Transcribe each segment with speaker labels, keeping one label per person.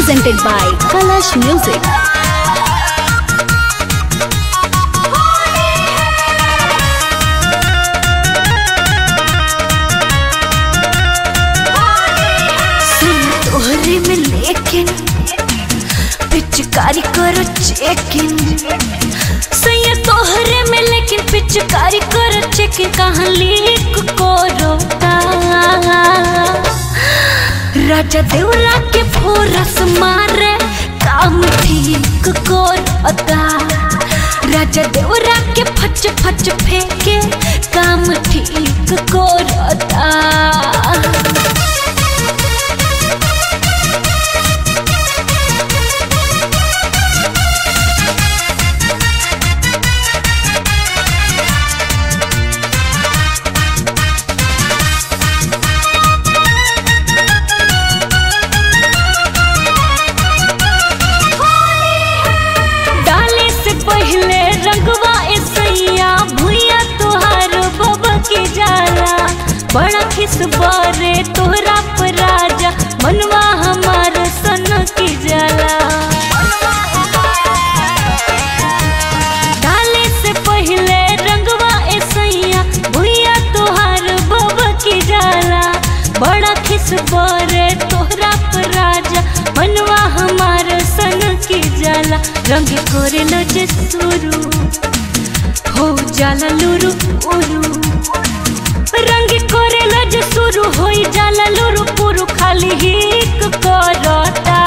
Speaker 1: presented by Kalash Music.
Speaker 2: तोहरे में लेकिन पिचकारी करो चेकिन सैया तोहरे में लेकिन पिचकारी करो चेकिन कहाँ लीक करो राजा देवरा के फोरस मारे काम ठीक करता राजा देवरा के फच फच फेंके काम ठीक करता डाले से पहले रंगवा ऐसैया भुइया तुहार बबा के जाला बड़ा खिस बारे तोहरा पर राजा मनवा हमार सन की जाला डाले से पहले रंगवा ऐसैया भुइया तुहार बबा के जाला बड़ा खिस बारे तोहरा पर राजा मनवा हमार सन की जाला रंग करे लो जे सुरू हो जाला लुरु उरु रंग करे लो जे सुरू हो जाला लुरु पुरु खाली हिक करता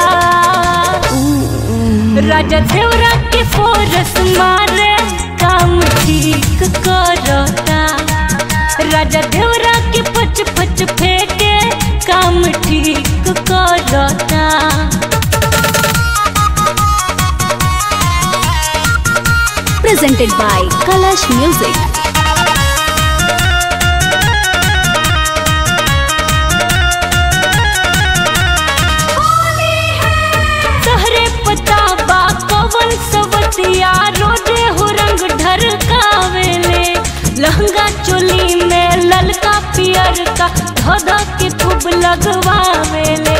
Speaker 2: राजा देवरा के फोरस मारे काम ठीक करता राजा देवरा के पच पच फेंके काम ठीक करता
Speaker 1: Presented by Kalash Music.
Speaker 2: तहरे पता बा कवन सवतिया रोजे हो रंग ढरकावेले लहंगा चोली में ललका पियर का धोधा के खूब लगवावेले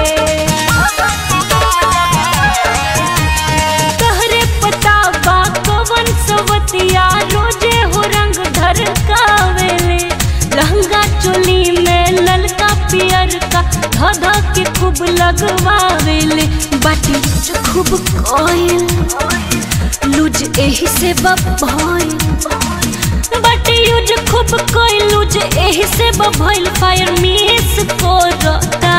Speaker 2: तहरे पता बा कवन सवतिया रोजे हो रंग ढरकावेले लहंगा चोली में ललका पियर का धोधा के खूब लगवावेले बाटी लूज खूब कोयल लूज एही से बभइल बाटी यूज खूब कोयल लूज एही से बभइल फायर मिस कोरता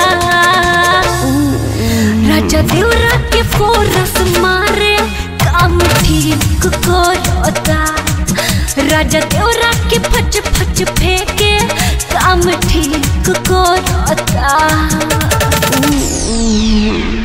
Speaker 2: राजा देवरा के फोरस मारे काम ठीक करता राजा देवरा के फच फच फेंके काम ठीक करता